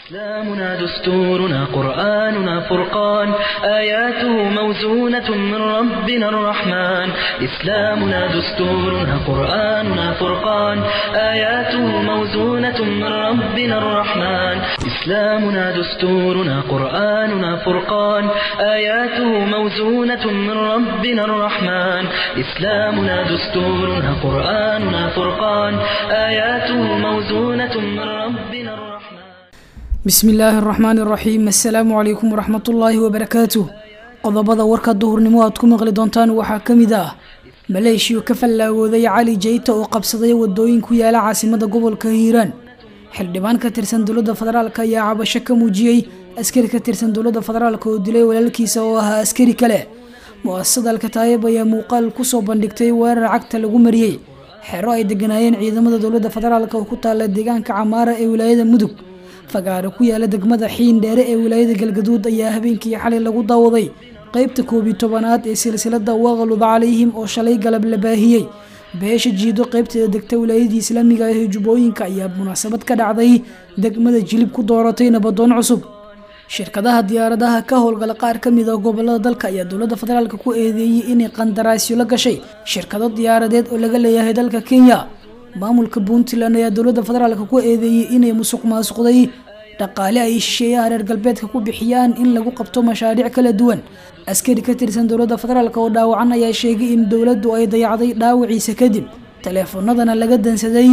إسلامنا دستورنا قرآننا فرقان آياته موزونة من ربنا الرحمن إسلامنا دستورنا قرآننا فرقان آياته موزونة من ربنا الرحمن إسلامنا دستورنا قرآننا فرقان آياته موزونة من ربنا الرحمن إسلامنا دستورنا قرآننا فرقان آياته موزونة من ربنا الرحمن bismi illaahi araxmaani araxiim assalaamu calaykum waraxmatullaahi wabarakaatuh qodobada warka duhurnimo aad ku maqli doontaan waxaa ka mid ah maleeshiyo ka fallaagooday cali jeyta oo qabsaday wadooyin ku yaala caasimada gobolka hiiraan xildhibaan ka tirsan dowladda federaalk ayaa cabasho ka muujiyey askari ka tirsan dowladda federaalk oo dilay walaalkiisa oo ahaa askari kale mu-asasada alkataayib ayaa muuqaal kusoo bandhigtay weerar cagta lagu mariyey xero ay deganaayeen ciidamada dowladda federaalk oo ku taala deegaanka camaara ee wilaayada mudug fagaaro ku yaala degmada xiin dheere ee wilaayada galgaduud ayaa habeenkii xalay lagu daawaday qeybta koob iyo tobanaad ee silsilada waqalud calayhim oo shalay galab la baahiyey beesha jiido qeybteeda degta wilaayadii islaamiga ee jubbooyinka ayaa munaasabad ka dhacday degmada jilib ku dooratay nabadoon cusub shirkadaha diyaaradaha ka howlgala qaar ka mid a gobolada dalka ayaa dowladda federaalk ku eedeeyey inay qandaraasyo la gashay shirkado diyaaradeed oo laga leeyahay dalka kenya maamulka puntland ayaa dowladda federaalk ku eedeeyey inay musuq maasuqday dhaqaale ay shisheeyaha reer galbeedka ku bixiyaan in lagu qabto mashaariic kala duwan askari ka tirsan dowladda federaalk oo dhaawacan ayaa sheegay in dowladdu ay dayacday dhaawaciisa kadib taleefanadana laga dansaday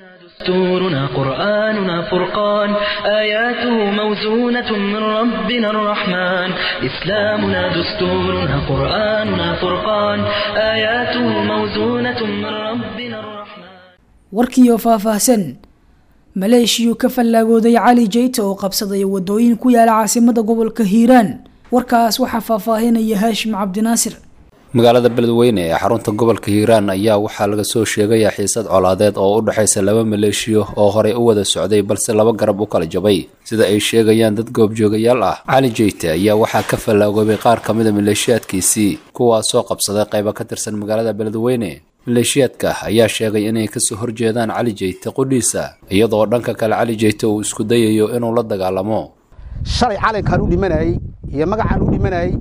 دستورنا قرآننا فرقان آياته موزونة من ربنا الرحمن إسلامنا دستورنا قرآننا فرقان آياته موزونة من ربنا الرحمن warkiioo faahfaahsan maleeshiyo ka fallaagooday cali jeyta oo qabsaday wadooyin ku yaala caasimada gobolka hiiraan warkaas waxaa faahfaahinaya haashim cabdinaasir magaalada beledweyne ee xarunta gobolka hiiraan ayaa waxaa laga soo sheegayaa xiisad colaadeed oo u dhexaysa laba maleeshiyo oo horey u wada socday balse laba garab u kala jabay sida ay sheegayaan dad goobjoogayaal ah cali jeyte ayaa waxaa ka fallaagoobay qaar ka mida maleeshiyaadkiisii kuwaasoo qabsaday qaybo ka tirsan magaalada beledweyne maleeshiyaadka ayaa sheegay inay kasoo horjeedaan cali jeyte qudhiisa iyadoo dhanka kale cali jeyte uu isku dayayo inuu la dagaalamo shalay calankaan u dhimanayey iyo magacaan u dhimanayey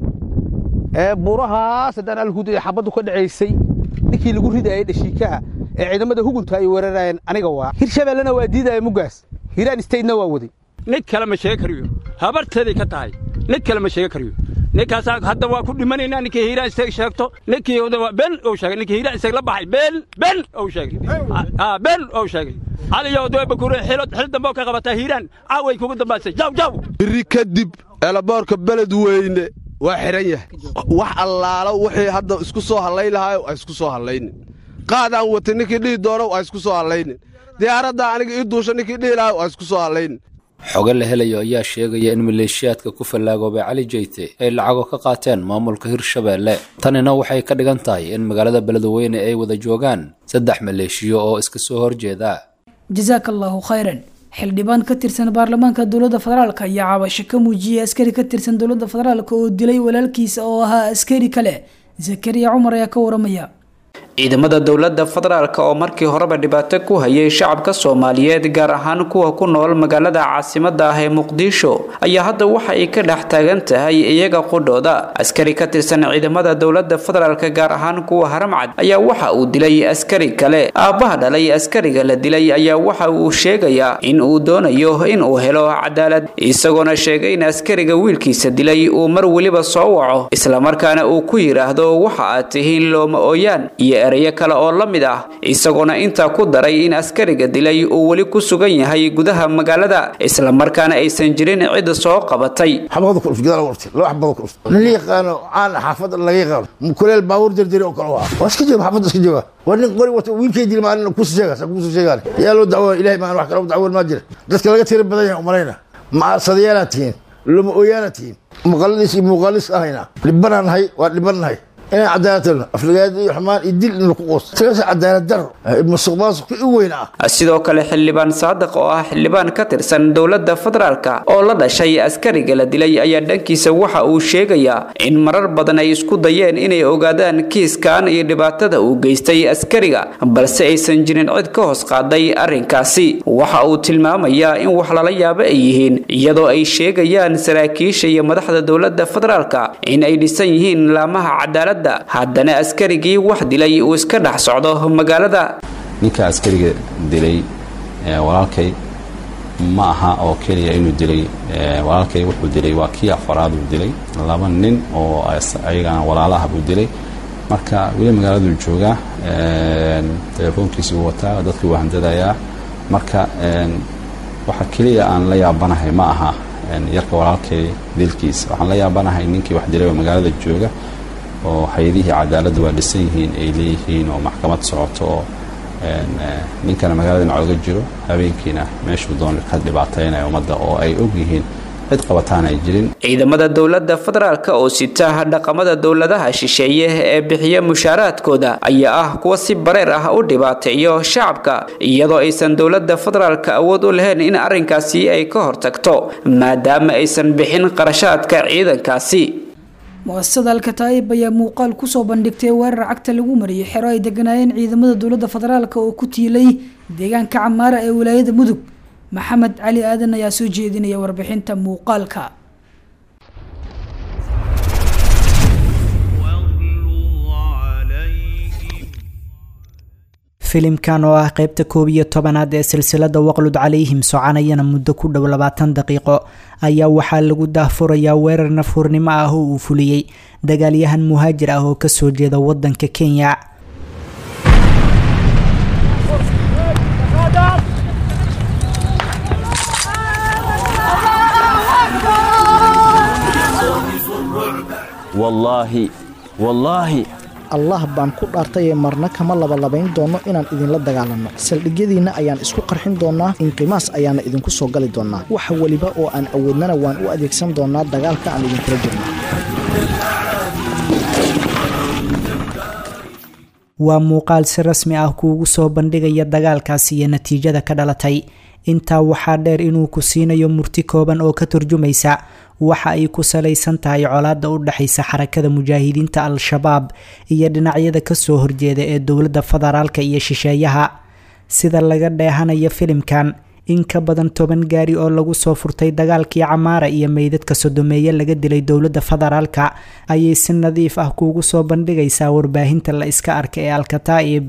ee buurahaas haddaan alhuda ee xabaddu ka dhacaysay ninkii lagu ridayay dhashiikaha ee ciidamada hugunta ay weerarayeen aniga waa hirshabeellena waa diidaya muggaas hiiraan statena waa waday nin kale ma sheegi kariyo habarteeday ka tahay nin kale ma sheegi kariyo ninkaasaa hadda waa ku dhimanaynaa ninkii hiiraan isteeg sheegto ninkii ben ou sheegay ninkii hiiraan isteeg la baxay been ben ou sheegay ben ou sheegay caliyo bakure xilo xil dambe oo ka qabataa hiiraan caaway kugu dambaysay jaw jaw biri kadib eelaboorka beled weyne waa xihan yahay wax allaalo wixii hadda isku soo hallay lahaayo waa isku soo hallaynin qaadaan watay ninkii dhihi doono waa isku soo hallaynin diyaaraddaa aniga ii duusha ninkii dhihi lahaa waa isku soo hallaynin xogo la helayo ayaa sheegaya in maleeshiyaadka ku fallaagoobay cali jeyte ay lacago ka qaateen maamulka hirshabeelle tanina waxay ka dhigan tahay in magaalada beledweyne ay wada joogaan saddex maleeshiyo oo iska soo horjeeda jasaaka allaahu khayran xildhibaan ka tirsan baarlamaanka dowladda federaalk ayaa cabasho ka muujiyey askari ka tirsan dowladda federaalk oo dilay walaalkiisa oo ahaa askari kale zakariya cumar ayaa ka waramaya ciidamada dowladda federaalk oo markii horeba dhibaato ku hayay shacabka soomaaliyeed gaar ahaan kuwa ku nool magaalada caasimada ah ee muqdisho ayaa hadda waxa ay ka dhex taagan tahay iyaga qudhooda askari ka tirsan ciidamada dowladda federaalk gaar ahaan kuwa haramcad ayaa waxa uu dilay askari kale aabbaha dhalay askariga la dilay ayaa waxa uu sheegayaa in uu doonayo in uu helo cadaalad isagoona sheegay in askariga wiilkiisa dilay uu mar weliba soo waco islamarkaana uu ku yidhaahdo waxa aad tihiin looma ooyaan iyo erayo kale oo la mid ah isagoona intaa ku daray in askariga dilay uu weli ku sugan yahay gudaha magaalada islamarkaana aysan jirin cid soo qabatay nin yaqaano caan xaafad laga yaqaano mukuleel baabuur jarjari oo kale waa waa iska jooga xaafadda iska jooga waa nin qori wata wiilkay dil maalin kusu sheegaas kusu sheegaan yaa loo dacwo ilahay maan wax kale dacwoon maa jira dadka laga tira badan yahay umalayna maasadayaalaad tihiin loma ooyaanaad tihiin muqaladiis iyo muuqaalis ahayna dhibanaan nahay waa dhiban nahay inay cadaalad talno aflagaad iyo xumaan iyo dil in laku quusto tagasa cadaalad daro musuq maasuq u weyn ah sidoo kale xildhibaan saadiq oo ah xildhibaan ka tirsan dowladda federaalka oo la dhashay askariga la dilay ayaa dhankiisa waxa uu sheegayaa in marar badan ay isku dayeen inay ogaadaan kiiskan iyo dhibaatada uu geystay askariga balse aysan jirin cid ka hoos qaaday arrinkaasi waxa uu tilmaamayaa in wax lala yaabo ay yihiin iyadoo ay sheegayaan saraakiisha iyo madaxda dowladda federaalka in ay dhisan yihiin laamaha cadaaladda haddana askarigii wax dilay uu iska dhex socdo magaalada ninka askariga dilay walaalkay ma aha oo keliya inuu dilay walaalkay wuxuu dilay waa kii afaraad uu dilay laba nin oo ayagana walaalaha buu dilay marka weli magaaladuu joogaa telefoonkiisuu wataa dadkii waa handadayaa marka waxa keliya aan la yaabanahay ma aha yarka walaalkay dilkiisa waxaan la yaabanahay ninkii wax dilay oo magaalada jooga oo hay-adihii cadaaladda waa dhisan yihiin ay leeyihiin oo maxkamad socoto oo ninkana magaalada dhinac oga jiro habeenkiina meeshuu doona ka dhibaataynaya ummadda oo ay og yihiin cid qabataan ay jirin ciidamada dowladda federaalk oo sita dhaqamada dowladaha shisheeye ee bixiya mushaaraadkooda ayaa ah kuwa si bareer ah u dhibaateeyo shacabka iyadoo aysan dowladda federaalka awood u lahayn in arrinkaasi ay ka hortagto maadaama aysan bixin qarashaadka ciidankaasi mu-asasada alkataa'ib ayaa muuqaal kusoo bandhigtay weerar cagta lagu mariyay xero ay deganaayeen ciidamada dowladda federaalk oo ku tiilay deegaanka camaara ee wilaayada mudug maxamed cali aadan ayaa soo jeedinaya warbixinta muuqaalka filimkan oo ah qeybta koob iyo tobanaad ee silsilada waqlud calayhim soconayana muddo ku dhow labaatan daqiiqo ayaa waxaa lagu daahfurayaa weerar nafhurnimo ah oo uu fuliyey dagaalyahan muhaajir ah oo kasoo jeeda wadanka kenya wallaahi wallaahi allah baan ku dhaartayee marna kama labalabayn doono inaan idinla dagaalanno saldhigyadiinna ayaan isku qarxin doonnaa inqimaas ayaana idinku soo gali doonnaa wax weliba oo aan awoodnana waan u adeegsan doonnaa dagaalka aan idinkula jirno waa muuqaal si rasmi ah kuugu soo bandhigaya dagaalkaas iyo natiijada ka dhalatay intaa waxaa dheer inuu ku siinayo murti kooban oo ka turjumaysa waxa ay ku salaysan tahay colaadda u dhexaysa xarakada mujaahidiinta al-shabaab iyo dhinacyada kasoo horjeeda ee dowladda federaalka iyo shisheeyaha sida laga dheehanayo filimkan in ka badan toban gaari oo lagu soo furtay dagaalkii camaara iyo meydadka sodomeeye laga dilay dowladda federaalka ayay si nadiif ah kuugu soo bandhigaysaa warbaahinta la iska arka ee alkataa'ib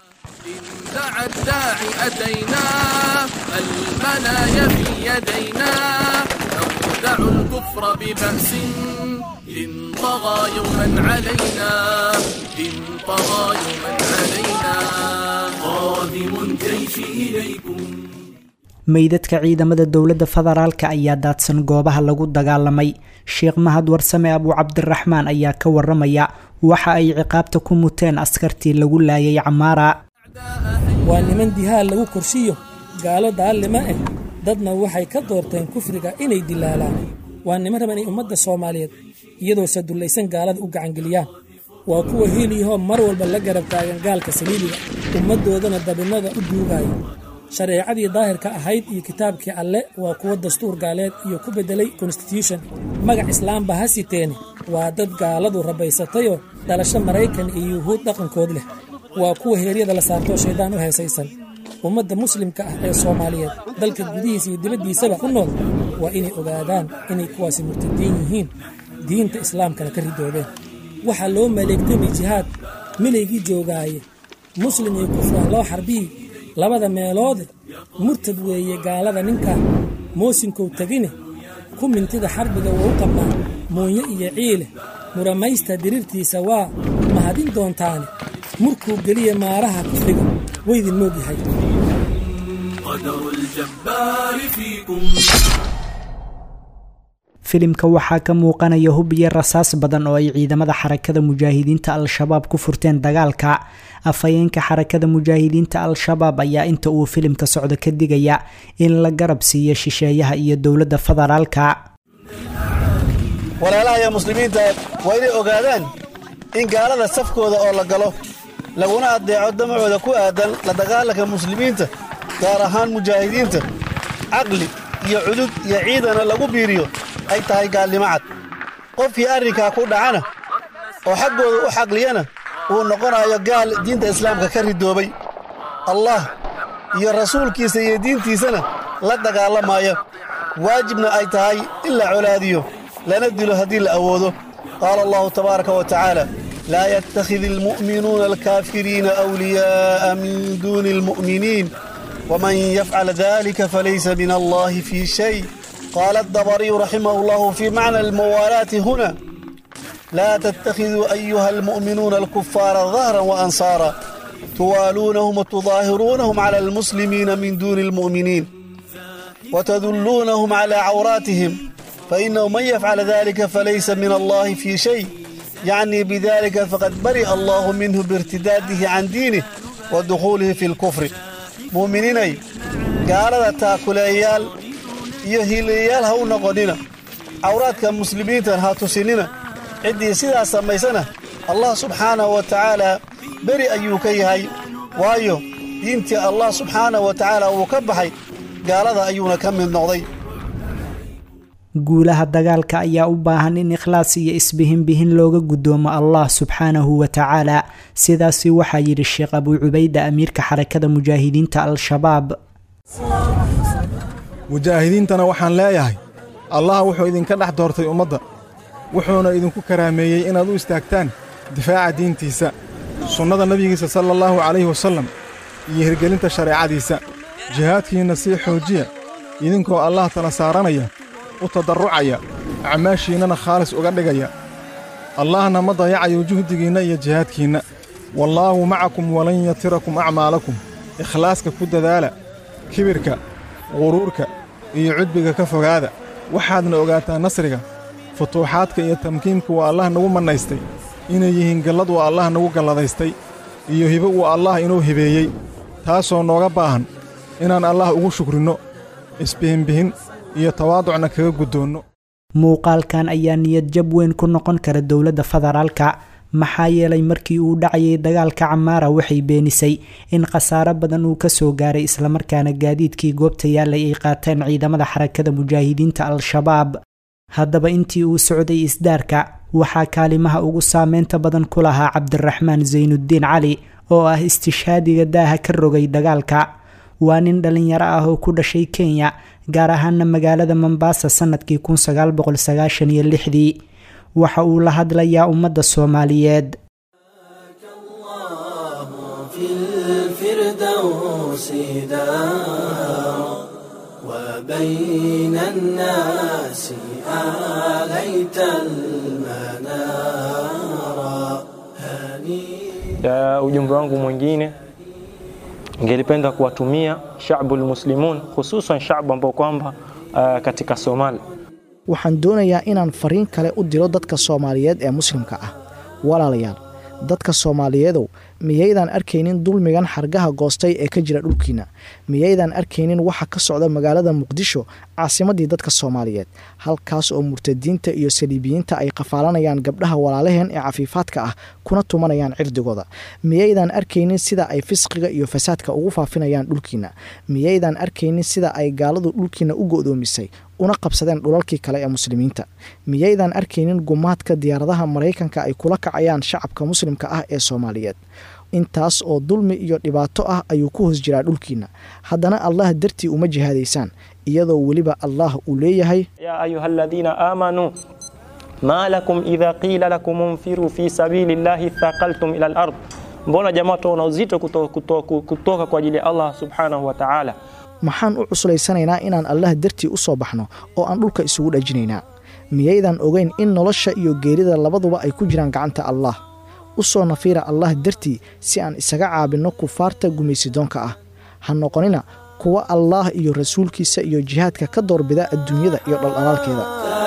الكفر ببأس إن طغى يوما علينا إن طغى يوما علينا قادم الجيش إليكم meydadka ciidamada dowladda federaalka ayaa daadsan goobaha lagu dagaalamay sheekh mahad warsame abuu cabdiraxmaan ayaa ka waramaya waxa ay ciqaabta ku muteen askartii lagu laayay camaara waa niman dihaal lagu korshiyo gaalo daallima ah dadna waxay ka doorteen kufriga inay dilaalaan waa niman raba inay ummadda soomaaliyeed iyadoo sadullaysan gaalada u gacangeliyaan waa kuwa hiiliyahoo mar walba la garab taagan gaalka saliibiga ummaddoodana dabinnada u duugaya shareecadii daahirka ahayd iyo kitaabkii alle waa kuwa dastuur gaaleed iyo ku beddelay konstitution magac islaamba ha siteene waa dad gaaladu rabaysatayoo dhalasho maraykan iyo yuhuud dhaqankood leh waa kuwa heeryada la saartoo shayddaan u heesaysan ummadda muslimka ah ee soomaaliyeed dalka gudihiisa iyo dibaddiisaba ku nool waa inay ogaadaan inay kuwaasi murtadiin yihiin diinta islaamkana ka ridoodeen waxaa loo maleegtamay jihaad milaygii joogaaye muslim iyo kufra loo xarbiyi labada meeloode murtad weeye gaalada ninkan moosinkow tegine ku mintida xarbiga wuu u qabnaa muunyo iyo ciile muramaysta diriirtiisa waa mahadin doontaane murkuu geliya maaraha kufriga waydin moogyahay filimka waxaa ka muuqanaya hub iyo rasaas badan oo ay ciidamada xarakada mujaahidiinta al-shabaab ku furteen dagaalka afhayeenka xarakada mujaahidiinta al-shabaab ayaa inta uu filimka socdo ka digaya in la garab siiyo shisheeyaha iyo dowladda federaalka walaalaha iyo muslimiinta waa inay ogaadaan in gaalada safkooda oo la galo laguna addeeco damacooda ku aadan la dagaalanka muslimiinta gaar ahaan mujaahidiinta caqli iyo cudud iyo ciidana lagu biiriyo ay tahay gaalnimo cad qofkii arrinkaa ku dhacana oo xaggooda u xaqliyana uu noqonayo gaal diinta islaamka ka ridoobay allah iyo rasuulkiisa iyo diintiisana la dagaalamaya waajibna ay tahay in la colaadiyo lana dilo haddii la awoodo qaala allahu tabaaraka wa tacaala laa yattakhidi almu'minuuna alkaafiriina awliyaa'a min duuni almu'miniin waman yafcal dalika falaysa min allahi fii shay qaala adabariyu raximah allahu fii macna almuwaalaati huna laa tattakhiduu ayuha almu'minuuna alkufaara dahran waansaara tuwaaluunahum watudaahiruunahum cala almuslimiina min duuni almu'miniin وتدلونهم على عوراتهم فإنه من يفعل ذلك فليس من الله في شيء يعني بذلك فقد برئ الله منه بارتداده عن دينه ودخوله في الكفر مؤمنين قال تاكليال يهيليال هو نقدنا عوراتك المسلمين ها تسننا عدي سيدا سميسنا الله سبحانه وتعالى برئ أيوكي هاي وايو دينتي الله سبحانه وتعالى وكبحي gaalada ayuuna ka mid noqday guulaha dagaalka ayaa u baahan in ikhlaas iyo isbihinbihin looga guddoomo allah subxaanahu wa tacaala sidaasi waxaa yidhi sheekh abuu cubayda amiirka xarakada mujaahidiinta al-shabaab mujaahidiintana waxaan leeyahay allah wuxuu idinka dhex doortay ummadda wuxuuna idinku karaameeyey inaad u istaagtaan difaaca diintiisa sunnada nebigiisa sala allahu calayhi wasallam iyo hirgelinta shareecadiisa jihaadkiinna sii xoojiya idinkoo allah tala saaranaya u tadarrucaya acmaashiinnana khaalis uga dhigaya allahna ma dayacayo juhdigiinna iyo jihaadkiinna wallaahu macakum walan yatirakum acmaalakum ikhlaaska ku dadaala kibirka quruurka iyo cudbiga ka fogaada waxaadna ogaataa nasriga futuuxaadka iyo tamkiinka waa allah nagu mannaystay inay yihiin gallad uu allah nagu galladaystay iyo hibo uu allah inuu hibeeyey taasoo nooga baahan inaan allah ugu shukrinno isbihinbihin iyo tawaaducna kaga guddoonno muuqaalkan ayaa niyad jab weyn ku noqon kara dowladda federaalka maxaa yeelay markii uu dhacayay dagaalka camaara waxay beenisay in khasaaro badan uu ka soo gaaray islamarkaana gaadiidkii goobta yaallay ay qaateen ciidamada xarakada mujaahidiinta al-shabaab haddaba intii uu socday isdaarka waxaa kaalimaha ugu saameynta badan ku lahaa cabdiraxmaan saynudiin cali oo ah istishhaadiga daaha ka rogay dagaalka waa nin dhalinyaro ah oo ku dhashay kenya gaar ahaana magaalada mombasa sanadkii dii waxa uu la hadlayaa ummadda soomaaliyeed ujumbe wangu mwingine ningelipenda kuwatumia shabul muslimun hususan shabu ambao kwamba uh, katika Somali. waxaan doonayaa inaan fariin kale u diro dadka soomaaliyeed ee muslimka ah walaalayaal dadka soomaaliyeedow miyaydaan arkaynin dulmigan xargaha goostay ee ka jira dhulkiina miyaydaan arkaynin waxa ka socda magaalada muqdisho caasimadii dadka soomaaliyeed halkaas oo murtadiinta iyo saliibiyiinta ay qafaalanayaan gabdhaha walaalaheen ee cafiifaadka ah kuna tumanayaan cirdigooda miyaydaan arkaynin sida ay fisqiga iyo fasaadka ugu faafinayaan dhulkiina miyaydaan arkaynin sida ay gaaladu dhulkiina u go'doomisay una qabsadeen dhulalkii kale ee muslimiinta miyaydaan arkaynin gumaadka diyaaradaha maraykanka ay kula kacayaan shacabka muslimka ah ee soomaaliyeed intaas oo dulmi iyo dhibaato ah ayuu ku hoos jiraa dhulkiina haddana allah dartii uma jihaadaysaan iyadoo weliba allah uu leeyahay ya ayuha aladiina aamanuu ma lakum idha qila lakum unfiruu fi sabili llahi thaqaltum ila lard mbona jamaa tuona uzito kutoka, kutoka, kutoka kwa ajili ya allah subhanahu wa tacaala maxaan u cuslaysanaynaa inaan allah dartii u soo baxno oo aan dhulka isugu dhajinaynaa miyaydaan ogeyn in nolosha iyo geerida labaduba ay ku jiraan gacanta allah u soo nafiira allah dartii si aan isaga caabinno kufaarta gumaysidoonka ah ha noqonina kuwa allaah iyo rasuulkiisa iyo jihaadka ka doorbida adduunyada iyo dhaldhalaalkeeda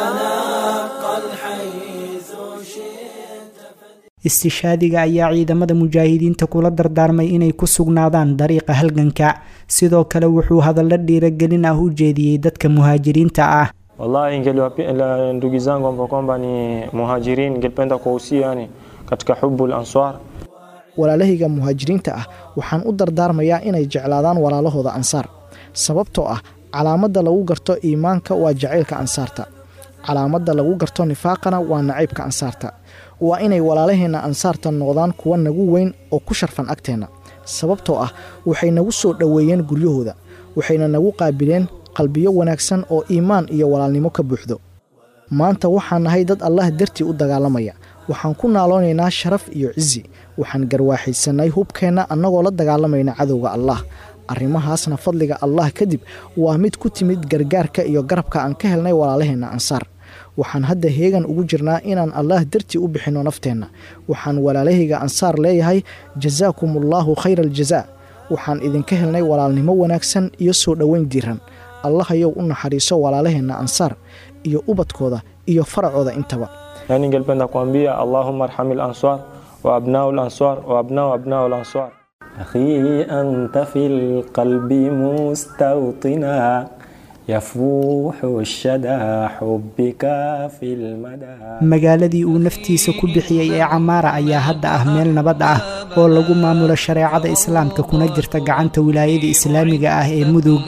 istishaadiga ayaa ciidamada mujaahidiinta kula dardaarmay inay ku sugnaadaan dariiqa halganka sidoo kale wuxuu hadallo dhiiragelin ah u jeediyey dadka muhaajiriinta ah wallahi ndugu zangu ambao kwamba ni muhajirin ningependa kuwahusia yani katika hubu lanswar walaalahayga muhaajiriinta ah waxaan u dardaarmayaa inay jeclaadaan walaalahooda ansaar sababtoo ah calaamadda lagu garto iimaanka waa jacaylka ansaarta calaamadda lagu garto nifaaqana waa nacaybka ansaarta waa inay walaalaheenna ansaarta noqdaan kuwa nagu weyn oo ku sharfan agteenna sababtoo ah waxay nagu soo dhoweeyeen guryahooda waxayna nagu qaabileen qalbiyo wanaagsan oo iimaan iyo walaalnimo ka buuxdo maanta waxaan nahay dad allah dartii u dagaalamaya waxaan ku naaloonaynaa sharaf iyo cisi waxaan garwaaxaysannay hubkeenna annagoo la dagaalamayna cadowga allah arrimahaasna fadliga allah kadib waa mid ku timid gargaarka iyo garabka aan ka helnay walaalaheenna ansaar waxaan hadda heegan ugu jirnaa inaan allah dartii u bixinno nafteenna waxaan walaalahayga ansaar leeyahay jasaakumullahu khayra aljazaa waxaan idinka helnay walaalnimo wanaagsan iyo soo dhoweyn diiran allahayow u naxariiso walaalaheenna ansaar iyo ubadkooda iyo faracooda intaba na ningelipenda kuambia allahumma arhamil answar wa abnau lanswar wa abnau abnau lanswar akhi anta fi lqalbi mustawtina yafuuxu shada xubbika fi lmada magaaladii uu naftiisa ku bixiyey ee camaara ayaa hadda ah meel nabad ah oo lagu maamulo shareecada islaamka kuna jirta gacanta wilaayada islaamiga ah ee mudug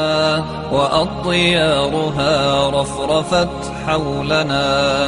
وأضيارها رفرفت حولنا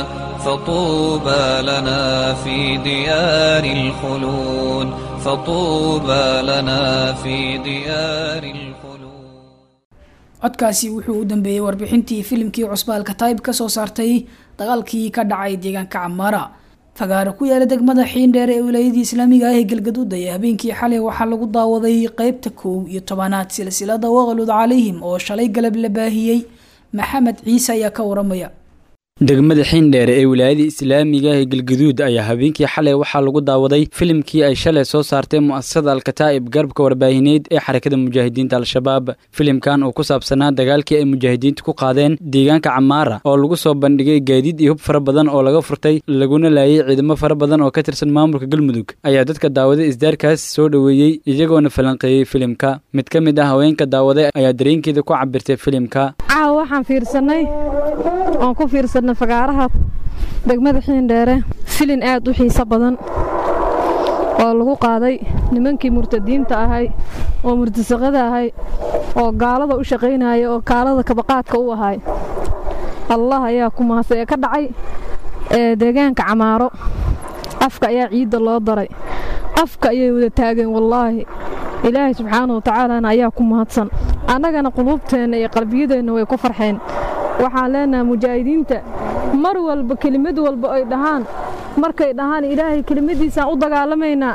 فطوبى لنا في ديار الخلود فطوبى لنا في ديار الخلود codkaasi wuxuu u dambeeyey warbixintii filimkii cusbaalka taayib ka soo saartay dagaalkii ka dhacay deegaanka camaara fagaaro ku yaala degmada xiindheer ee wilaayadii islaamiga ah ee galgaduud ayaa habeenkii xalay waxaa lagu daawaday qeybta kow iyo tobanaad silsilada waqlud calayhim oo shalay galab la baahiyey maxamed ciise ayaa ka waramaya degmada xiindheere ee wilaayada islaamiga ee galgaduud ayaa habeenkii xalay waxaa lagu daawaday filimkii ay shalay soo saartay mu'asasada alkataa'ib garabka warbaahineed ee xarakada mujaahidiinta al-shabaab filimkan oo ku saabsanaa dagaalkii ay mujaahidiinta ku qaadeen deegaanka camaara oo lagu soo bandhigay gaadiid iyo hub fara badan oo laga furtay laguna laayay ciidamo fara badan oo ka tirsan maamulka galmudug ayaa dadka daawaday isdaarkaas soo dhoweeyey iyagoona falanqeeyey filimka mid ka mid ah haweenka daawaday ayaa dareenkeeda ku cabirtay filimka caawa waxaan fiirsanay oon ku fiirsanay fagaaraha degmada xiindheere filin aad u xiiso badan oo lagu qaaday nimankii murtadiinta ahay oo murtasaqada ahay oo gaalada u shaqaynaya oo kaalada kabaqaadka u ahay allah ayaa ku mahadsan ee ka dhacay ee deegaanka camaaro afka ayaa ciidda loo daray afka ayay wada taageen wallaahi ilaahay subxaana wa tacaalana ayaa ku mahadsan annagana quluubteenna iyo qalbiyadeenna way ku farxeen waxaan leenahay mujaahidiinta mar walba kelimad walba ay dhahaan markay dhahaan ilaahay kelimadiisaan u dagaalamaynaa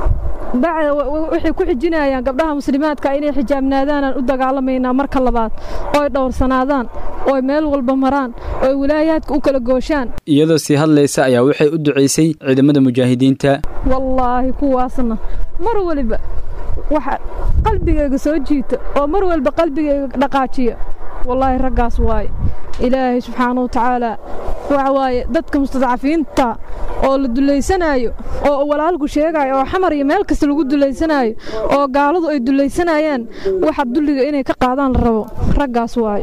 bacda waxay ku xijinayaan gabdhaha muslimaadka inay xijaabnaadaanaan u dagaalamaynaa marka labaad ooy dhowrsanaadaan ooy meel walba maraan ooy wilaayaadka u kala gooshaan iyadoo sii hadlaysa ayaa waxay u ducaysay ciidamada mujaahidiinta wallaahi kuwaasna mar waliba waxa qalbigayga soo jiita oo mar walba qalbigayga dhaqaajiya wallaahi raggaas waaye ilaahay subxaana wa tacaala waxa waaye dadka mustadcafiinta oo la dulaysanaayo oo walaalku sheegaayo oo xamar iyo meel kasta lagu dulaysanaayo oo gaaladu ay dulaysanayaan waxa dulliga inay ka qaadaan la rabo raggaas waaye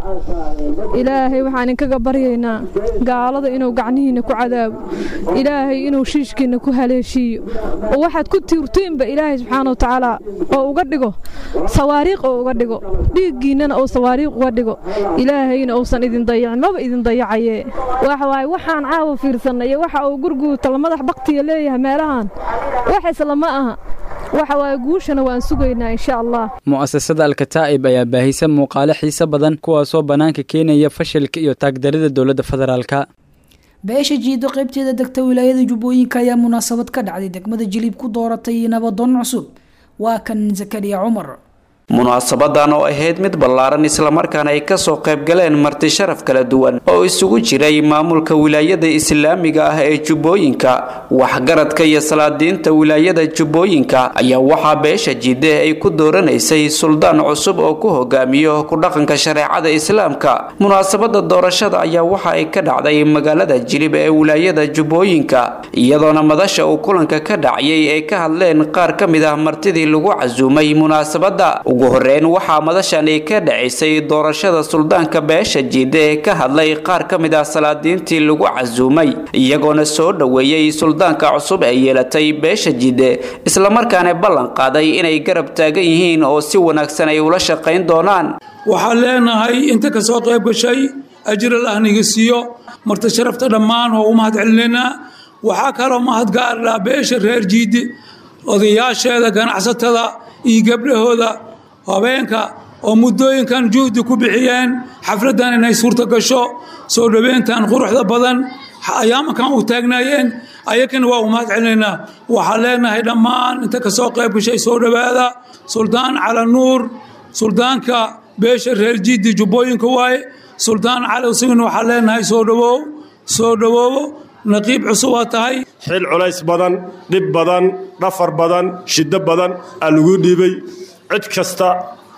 ilaahay waxaan inkaga baryaynaa gaalada inuu gacnihiinna ku cadaabo ilaahay inuu shiishkiinna ku haleeshiiyo oo waxaad ku tiirtiinba ilaahay subxaana wa tacaala oo uga dhigo sawaariiq oo uga dhigo dhiiggiinnana oo sawaariiq uga dhigo ilaahayna uusan idin dayacin maba idin dayacaye waxa waaye waxaan caawa fiirsannay iyo waxa uu gurguuta la madax baktiga leeyahay meelahan wax islama aha waxa waaye guushana waan sugaynaa insha allah mu'asasada alkataa'ib ayaa baahisa muuqaale xiise badan kuwaasoo bannaanka keenaya fashilka iyo taagdarida dowladda federaalka beesha jiido qaybteeda degta wilaayada jubbooyinka ayaa munaasabad ka dhacday degmada jiliib ku dooratay nabadoon cusub waa kan zakariya cumar munaasabadan oo ahayd mid ballaaran islamarkaana ay kasoo qayb galeen marti sharaf kala duwan oo isugu jiray maamulka wilaayada islaamiga ah ee jubbooyinka waxgaradka iyo salaadiinta wilaayada jubbooyinka ayaa waxaa beesha jiide ay ku dooranaysay suldaan cusub oo ku hogaamiyo ku dhaqanka shareecada islaamka munaasabada doorashada ayaa waxa ay ka dhacday magaalada jilib ee wilaayada jubbooyinka iyadoona madasha uu kulanka ka dhacayay ay ka hadleen qaar ka mid ah martidii lagu casuumay munaasabada ugu horeyn waxaa madashani ka dhacaysay doorashada suldaanka beesha jiide ee ka hadlay qaar ka mid ah salaadiintii lagu casuumay iyagoona soo dhoweeyey suldaanka cusub ee yeelatay beesha jiide islamarkaana ballan qaaday inay garab taagan yihiin oo si wanaagsan ay ula shaqayn doonaan waxaan leenahay inta ka soo qayb gashay ajral ah niga siiyo marta sharafta dhammaan oo u mahad celinaynaa waxaa kaloo mahad gaarlaa beesha reer jiide odayaasheeda ganacsatada iyo gabdhahooda habeenka oo muddooyinkan juhdi ku bixiyeen xafladdan inay suurta gasho soo dhoweyntan quruxda badan ayaamankan u taagnaayeen ayakana waa u mahad celinaynaa waxaan leenahay dhammaan inta ka soo qayb gashay soo dhowaada suldaan cala nuur suldaanka beesha reer jiidi jubbooyinka waaye suldaan cali isagana waxaan leenahay soo dhowow soo dhowoobo naqiib cusub waa tahay xil culays badan dhib badan dhafar badan shiddo badan aa lagu dhiibay cid kasta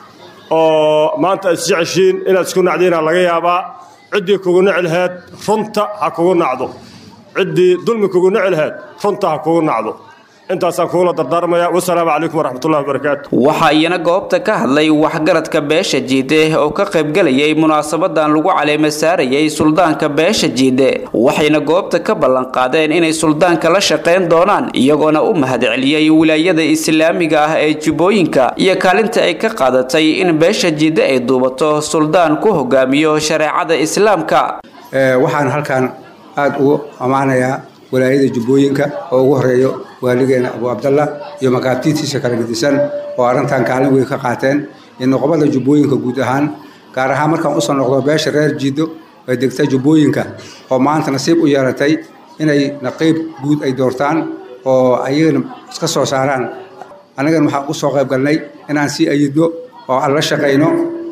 oo maanta is jeceshiin inaad isku nacdiinaa laga yaabaa ciddii kugu nici laheed runta ha kugu nacdo ciddii dulmi kugu nici laheed runta ha kugu nacdo intaasaan kugula dardaarmaya wasalaamu calaykum waraxmatullahi wabarakaatu waxaa iyana goobta ka hadlay waxgaradka beesha jiide oo ka qaybgalayay munaasabadan lagu caleema saarayay suldaanka beesha jiide waxayna goobta ka ballanqaadeen inay suldaanka la shaqayn doonaan iyagoona u mahad celiyey wilaayada islaamiga ah ee jubbooyinka iyo kaalinta ay ka qaadatay in beesha jiide ay duubato suldaan ku hogaamiyo shareecada islaamka waxaan halkaan aada ugu ammaanayaa walaayada jubbooyinka oo ugu horeeyo waaligeena abu cabdallah iyo makaabtiitiisa kala gedisan oo arrintan kaalin weyn ka qaateen iyo noqobada jubbooyinka guud ahaan gaar ahaan markaan usoo noqdo beesha reer jiido ee degta jubbooyinka oo maanta nasiib u yeelatay inay naqiib guud ay doortaan oo ayagana iska soo saaraan annagana waxaan u soo qayb galnay inaan sii ayidno oo aan la shaqayno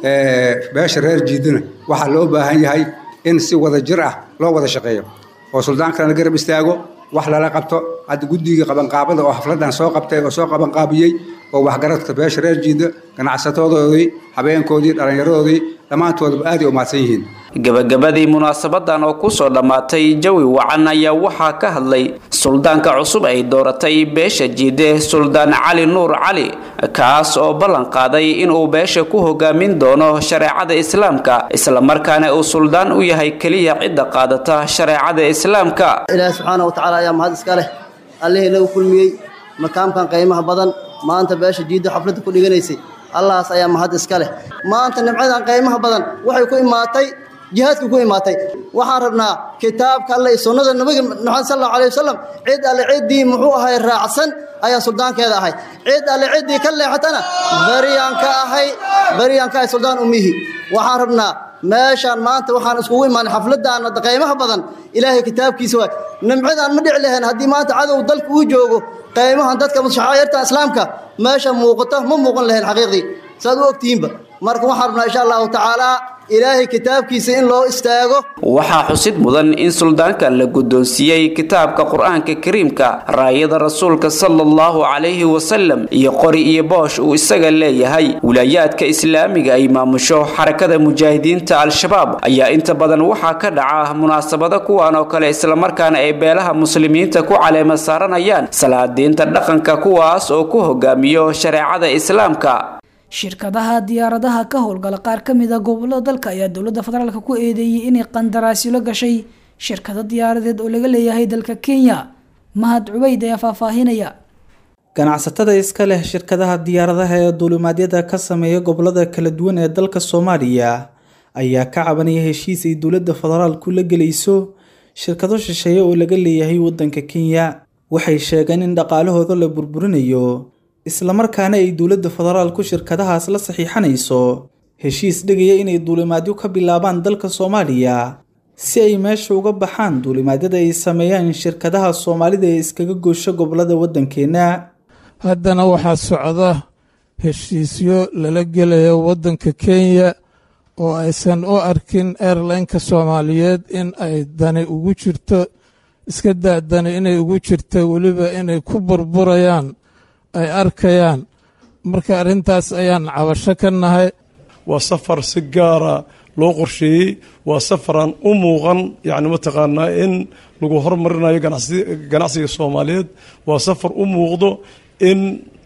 beesha reer jiidona waxaa loo baahan yahay in si wada jir ah loo wada shaqeeyo oo suldaankana la garab istaago wax lala qabto hadda guddigii qabanqaabada oo xafladan soo qabtay oo soo qabanqaabiyey oo waxgaradka beesha reer jiida ganacsatadoodii habeenkoodii dhallinyaradoodii dhammaantoodaba aaday u mahadsan yihiin gabagabadii munaasabadan oo kusoo dhammaatay jawi wacan ayaa waxaa ka hadlay suldaanka cusub ay dooratay beesha jiide suldaan cali nuur cali kaas oo ballan qaaday inuu beesha ku hogaamin doono shareecada islaamka islamarkaana uu suldaan u yahay keliya cidda qaadata shareecada islaamka ilaahi subxaana wa tacaala ayaa mahad iska leh allihii nagu kulmiyey makaamkan qiimaha badan maanta beesha jiidda xafladda ku dhiganaysay allahaas ayaa mahad iska leh maanta nimcadan qiimaha badan waxay ku imaatay jihaadka ku imaatay waxaan rabnaa kitaabka alle iyo sunnada nabiga maxamed sal allahu alayh wasalam cid alle ciddii muxuu ahay raacsan ayaa suldaankeeda ahay cid alle ciddii ka leexatana baryaan ka ahay baryaan ka ahay suldaan umihi waxaan rabnaa meeshaan maanta waxaan iskugu imaanay xafladaan qiimaha badan ilaahay kitaabkiisa waay nimcadaan ma dhici lahayn haddii maanta cadow dalka uu joogo qiimahan dadka shacaayirta islaamka meesha muuqata ma muuqan lahayn xaqiiqdii saad u ogtihiinba marka waxaan rabnaa insha allahu tacaala ilaahay kitaabkiisa in loo istaago waxaa xusid mudan in suldaanka la guddoonsiiyey kitaabka qur-aanka kariimka raayada rasuulka sala allahu calayhi wasalam iyo qori iyo boosh uu isaga leeyahay wilaayaadka islaamiga ay maamusho xarakada mujaahidiinta al-shabaab ayaa inta badan waxaa ka dhaca munaasabado kuwan oo kale islamarkaana ay beelaha muslimiinta ku caleema saaranayaan salaadiinta dhaqanka kuwaas oo ku hogaamiyo shareecada islaamka shirkadaha diyaaradaha ka howlgala qaar ka mid a gobolada dalka ayaa dowladda federaalk ku eedeeyey inay qandaraasilo gashay shirkado diyaaradeed oo laga leeyahay dalka kenya mahad cubeyd ayaa faahfaahinaya ganacsatada iska leh shirkadaha diyaaradaha ee duulimaadyada ka sameeya gobolada kala duwan ee dalka soomaaliya ayaa ka cabanaya heshiis ay dowladda federaalku la gelayso shirkado shisheeye oo laga leeyahay wadanka kenya waxay sheegeen in dhaqaalahooda la burburinayo islamarkaana ay dowladda federaalku shirkadahaas la saxiixanayso heshiis dhigaya inay duulimaadyo ka bilaabaan dalka soomaaliya si ay meesha uga baxaan duulimaadyada ay sameeyaan shirkadaha soomaalida ee iskaga goosho gobolada waddankeenna haddana waxaa socda heshiisyo lala gelaya waddanka kenya oo aysan u arkin airlineka soomaaliyeed in ay dani ugu jirto iska daa dani inay ugu jirto weliba inay ku burburayaan ay arkayaan marka arrintaas ayaan cabasho ka nahay waa safar si gaara loo qorsheeyey waa safaraan u muuqan yacni mataqaanaa in lagu hormarinayo ganacsiga soomaaliyeed waa safar u muuqdo in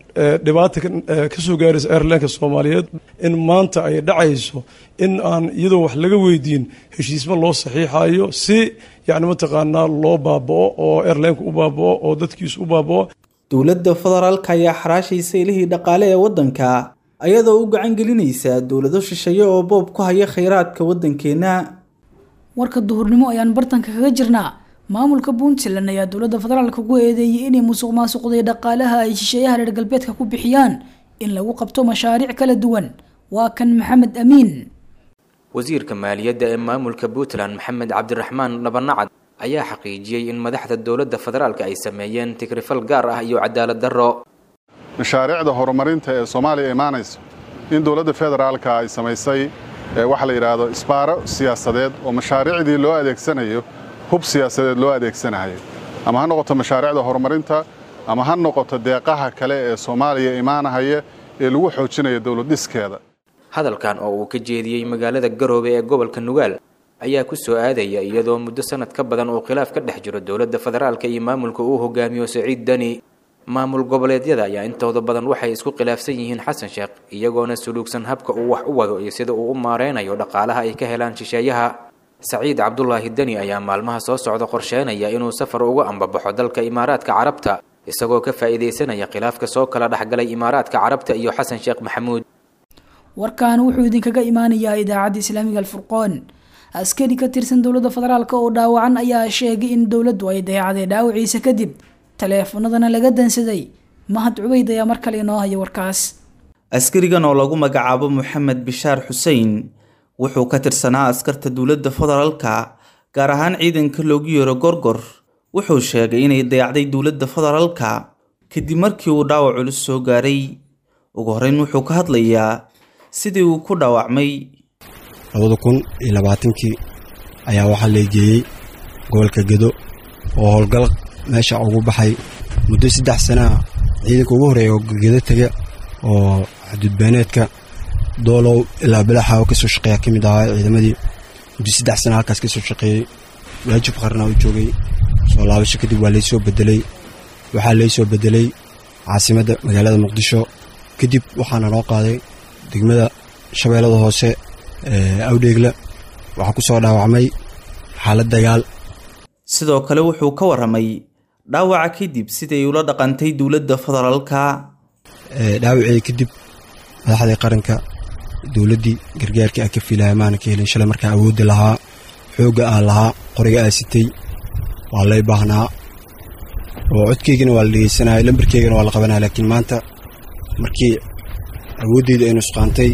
dhibaata ka soo gaaraysa airlineka soomaaliyeed in maanta ay dhacayso in aan iyadoo wax laga weydiin heshiisma loo saxiixayo si yacni mataqaanaa loo baaba'o oo airlineka u baaba'o oo dadkiisu u baaba'o dowladda federaalka ayaa xaraashaysa ilihii dhaqaale ee waddanka ayadoo u gacan gelinaysa dowlado shisheeye oo boob ku haya khayraadka waddankeenna warka duhurnimo ayaan bartanka kaga jirnaa maamulka puntland ayaa dowladda federaalka ku eedeeyay inay musuq maasuqday dhaqaalaha ay shisheeyaha reer galbeedka ku bixiyaan in lagu qabto mashaariic kala duwan waa kan maxamed amiin wasiirka maaliyadda ee maamulka puntland maxamed cabdiraxmaan dhabanacad ayaa xaqiijiyey in madaxda dowladda federaalka ay sameeyeen tigrifal gaar ah iyo cadaalad darro mashaariicda horumarinta ee soomaaliya imaanaysa in dowladda federaalka ay samaysay waxaa la yidhaahdo isbaaro siyaasadeed oo mashaariicdii loo adeegsanayo hub siyaasadeed loo adeegsanayo ama ha noqoto mashaariicda horumarinta ama ha noqoto deeqaha kale ee soomaaliya imaanahaya ee lagu xoojinayo dowladdhiskeeda hadalkan oo uu ka jeediyey magaalada garoobe ee gobolka nugaal ayaa ku soo aadaya iyadoo muddo sanad ka badan uu khilaaf ka dhex jiro dowladda federaalka iyo maamulka uu hogaamiyo saciid dani maamul goboleedyada ayaa intooda badan waxay isku khilaafsan yihiin xasan sheekh iyagoona suluugsan habka uu wax u wado iyo sida uu u maareynayo dhaqaalaha ay ka helaan shisheeyaha saciid cabdulaahi deni ayaa maalmaha soo socda qorsheynaya inuu safar uga ambabaxo dalka imaaraadka carabta isagoo ka faa'iidaysanaya khilaafka soo kala dhexgalay imaaraadka carabta iyo xasan sheekh maxamuud warkan wuxuu idinkaga imaanayaa idaacadda islaamiga alfurqoon askari ka tirsan dowladda federaalk oo dhaawacan ayaa sheegay in dowladdu ay dayacday dhaawaciisa kadib taleefanadana laga dansaday mahad cubeyd ayaa mar kale inoo haya warkaas askarigan oo lagu magacaabo moxamed bishaar xuseen wuxuu ka tirsanaa askarta dowladda federaalka gaar ahaan ciidanka loogu yeero gorgor wuxuu sheegay inay dayacday dowladda federaalka kadib markii uu dhaawac culus soo gaaray ugu horreyn wuxuu ka hadlayaa sidii uu ku dhaawacmay labada kun iyo labaatankii ayaa waxaa leegeeyey gobolka gedo oo howlgal meesha ugu baxay muddo saddex sanaa ciidanka ugu horreeya oo gedo tega oo xuduudbeeneedka doolow ilaa bilaxa oo kasoo shaqeeya ka mid ahaa ciidamadii muddo saddex sana halkaas kasoo shaqeeyey waajib qarna u joogay soo laabasho kadib waa laysoo bedelay waxaa laysoo bedelay caasimadda magaalada muqdisho kadib waxaana noo qaaday degmada shabeellada hoose ee awdheegla waxaa ku soo dhaawacmay xaalad dagaal sidoo kale wuxuu ka warramay dhaawaca kadib siday ula dhaqantay dowladda federaalka dhaawacii kadib madaxdii qaranka dowladdii gargaarkii aan ka fiilaya maana ka helin shalay markaa awoodda lahaa xoogga aan lahaa qoriga aa sitay waa lay baahnaa oo codkeygana waa la dhegeysanaya lambarkeygana waa la qabanaya laakiin maanta markii awooddeyda ay nusqaantay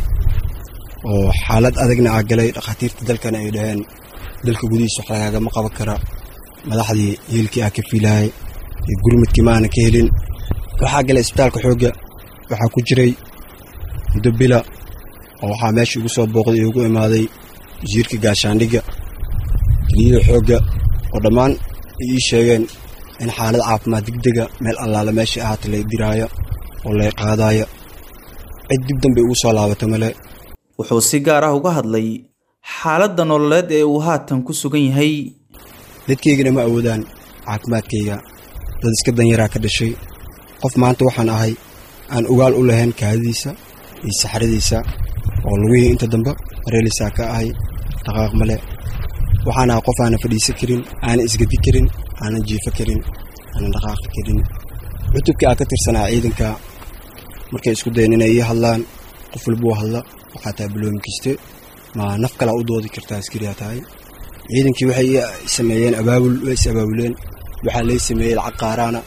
oo xaalad adagna aa galay dhakhaatiirta dalkana ay dhaheen dalka gudihiisa wax lagaagama qaban kara madaxdii hiilkii aa ka fiilayay iyo gurmudkii ma aanan ka helin waxaa galay isbitaalka xoogga waxaa ku jiray muddo bila oo waxaa meesha igu soo booqday iyo ugu imaaday wasiirka gaashaandhigga keliyada xoogga oo dhammaan ay ii sheegeen in xaalad caafimaad degdega meel allaala meeshai ahaata lay diraayo oo lay qaadaayo cid dib dambe ugu soo laabata male wuxuu si gaar ah uga hadlay xaaladda nololeed ee uu haatan ku sugan yahay dadkaygana ma awoodaan caafimaadkayga dad iska danyaraa ka dhashay qof maanta waxaan ahay aan ogaal u lahayn kaadadiisa iyo saxradiisa oo lugihii inta dambe mareelisaa ka ahay dhaqaaq male waxaan ahay qof aanan fadhiisan karin aanan isgadi karin aanan jiifo karin aanan dhaqaaqi karin cutubkii aan ka tirsanaa ciidanka markay isku dayan inay ii hadlaan qof walbuu hadla waxaa tahay baloomi kiste ma naf kalaa u doodi kartaa askariyaa tahay ciidankii waxay ii sameeyeen abaabul way is abaabuleen waxaa lay sameeyey lacag qaaraana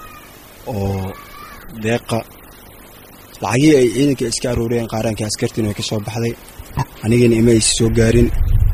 oo deeqa lacagihii ay ciidanka iska arooriyeen qaaraankii askartiina way ka soo baxday anigana ima aysa soo gaarin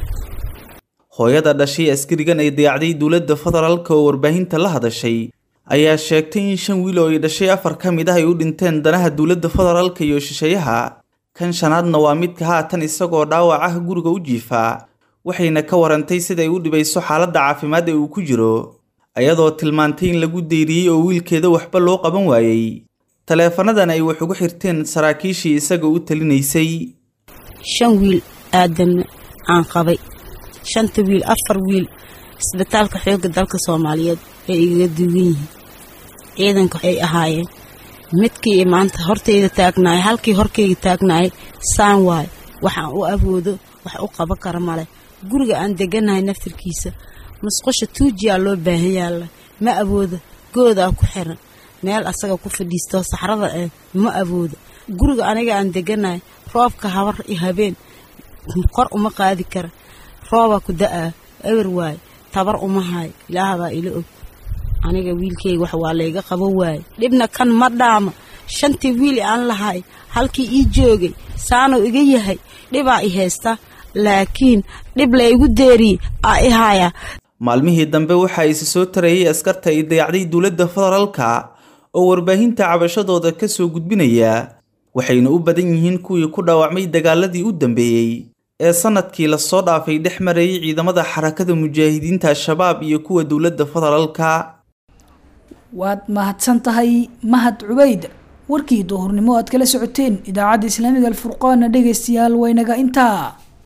hooyada dhashay askarigan ay dayacday dowladda federaalka oo warbaahinta la hadashay ayaa sheegtay in shan wiil oo ay dhashay afar ka mid ah ay u dhinteen danaha dowladda federaalka iyo shisheeyaha kan shanaadna waa midka haatan isagoo dhaawac ah guriga u jiifaa waxayna ka warantay siday u dhibayso xaaladda caafimaad ee uu ku jiro ayadoo tilmaantay in lagu deyriyey oo wiilkeeda waxba loo qaban waayey taleefanadan ay wax ugu xirteen saraakiishii isaga u talinaysay shan wiil aadanna aan qabay shanta wiil afar wiil isbitaalka xoogga dalka soomaaliyeed bay igaga duwan yihiin ciidanka ay ahaayeen midkii maanta hortayda taagnaay halkii horkayga taagnaay saan waay waxaan u awoodo wax u qaban kara male guriga aan deganahay naftirkiisa musqusha tuujiyaa loo baahan yaalla ma awoodo goodaa ku xiran meel asaga ku fadhiisto saxrada eh ma awoodo guriga aniga aan deganahay roobka habar iyo habeen kor uma qaadi kara roobaa ku da-aa ewer waay tabar uma hayo ilaahabaa ila og aniga wiilkayga wax waa layga qabo waaye dhibna kan ma dhaama shantii wiil aan lahay halkii ii joogay saanuu iga yahay dhibaa i haysta laakiin dhib laygu deeriyey aa i haayaa maalmihii dambe waxaa isi soo tarayay askarta ay dayacday dowladda federaalka oo warbaahinta cabashadooda ka soo gudbinaya waxayna u badan yihiin kuwii ku dhaawacmay dagaaladii u dambeeyey ee sanadkii lasoo dhaafay dhex marayay ciidamada xarakada mujaahidiinta al-shabaab iyo kuwa dowladda federaalka waad mahadsan tahay mahad cubayd warkii duhurnimo aad kala socoteen idaacadda islaamiga alfurqaana dhegaystayaal waynaga intaa